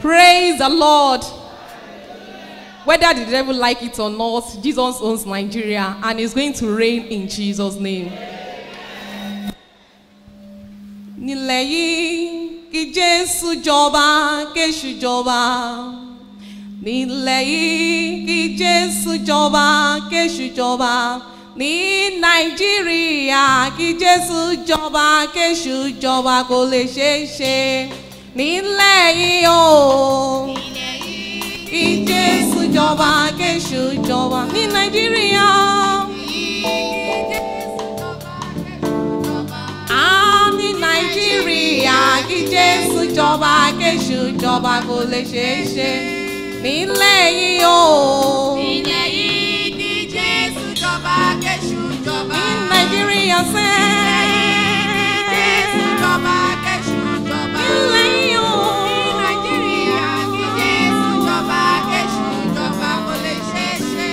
Praise the Lord. Whether the devil like it or not, Jesus owns Nigeria and is going to reign in Jesus' name. Nílẹ̀ yìí kí Jésù jọba, kéṣù jọba. Nílẹ̀ yìí kí Jésù jọba, kéṣù jọba. Ní Nàìjíríà kí Jésù jọba, kéṣù jọba kò lè ṣeé ṣe. Nílẹ̀ yìí o. Kí Jésù jọba, kéṣù jọba. Ní Nàìjíríà. Ah, ní Nàìjíríà kí Jésù jọba, kéṣù jọba kò lè ṣeé ṣe. Nílẹ̀ yìí o. Ilẹ̀ yìí kí Jésù jọba, kéṣù jọba. Ní Nàìjíríà sẹ́. Jésù jọba, kéṣù jọba. Nílẹ̀ yìí o. Ní Nàìjíríà kí Jésù jọba, kéṣù jọba kò lè ṣeé ṣe.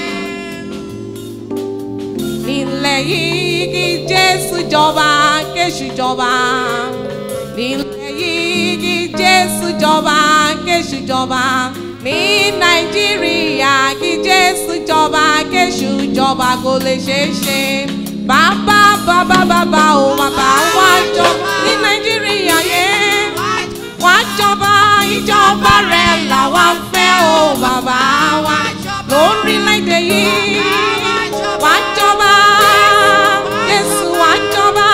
Nílẹ̀ yìí kí Jésù jọba, kéṣù jọba. Nílẹ̀ yìí kí Jésù jọba, kéṣù jọba. Ní Nàìjíríà kí Jésù jọba, kéṣù jọba kò lè ṣeé ṣe. Bàbá bàbá bàbá o bàbá wá jọba ní Nàìjíríà yẹn. Wá jọba ìjọba rẹ̀ làwa ń fẹ́ o bàbá wa lórílẹ̀‐èdè yìí. Wá jọba Jésù wá jọba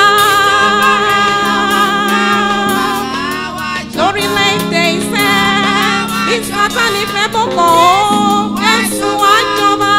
lórílẹ̀‐èdè ìfẹ́ ìsátánì fẹ́ bọ̀kọ̀ o Jésù wá jọba.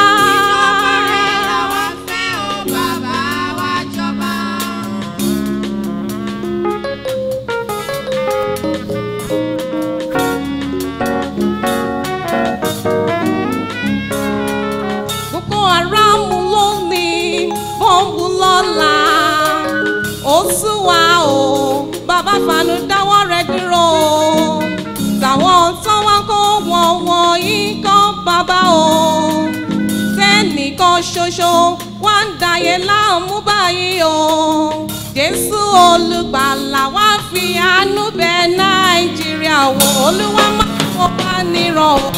Boko Haram lónìí, bọ́ǹbù lọ́la. Ó sún wa o, bàbá Fanu dáwọ́ rẹ̀ dúró. Tàwọn tó wá kó wọn wọ̀nyí kọ́ bàbá o. Tẹ́nìkan ṣoṣo wá ń dàyé láàmú báyìí o. Jésù olùgbàlà wá fi àánú bẹ Nàìjíríà wò. Olúwa máa wọ wá nírọ̀ o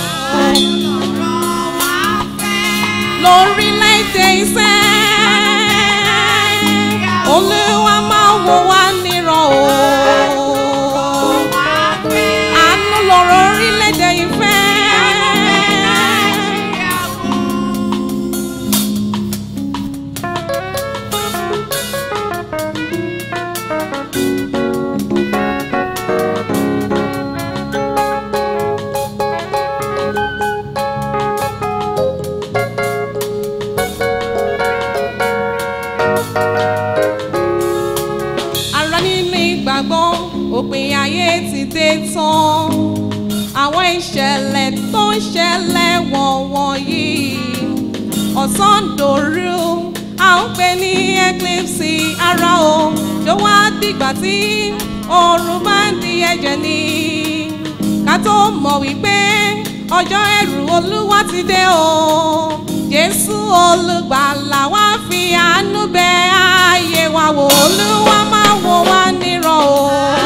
lórílẹ̀‐èdè ìfẹ́. Olúwa máa wò wá nírọ̀ o. Àánú lọ̀rọ̀ orílẹ̀‐èdè ìfẹ́. Ara nínú ìgbàgbọ́ òpin ayé ti dé tán. Àwọn ìṣẹ̀lẹ̀ tó ń ṣẹlẹ̀ wọ̀nyí. Ọ̀sán dòru, à ń pè ní eclipse ara o. Ṣé wá dìgbà tí oòrùn bá ń di ẹ̀jẹ̀ ni? Ká tó mọ̀ wípé ọjọ́ ẹ̀rù Olúwa ti dé o. Jésù olùgbàlà wá fi àánú bẹ ayé wa wò. Olúwa máa wò wá nírọ̀ o.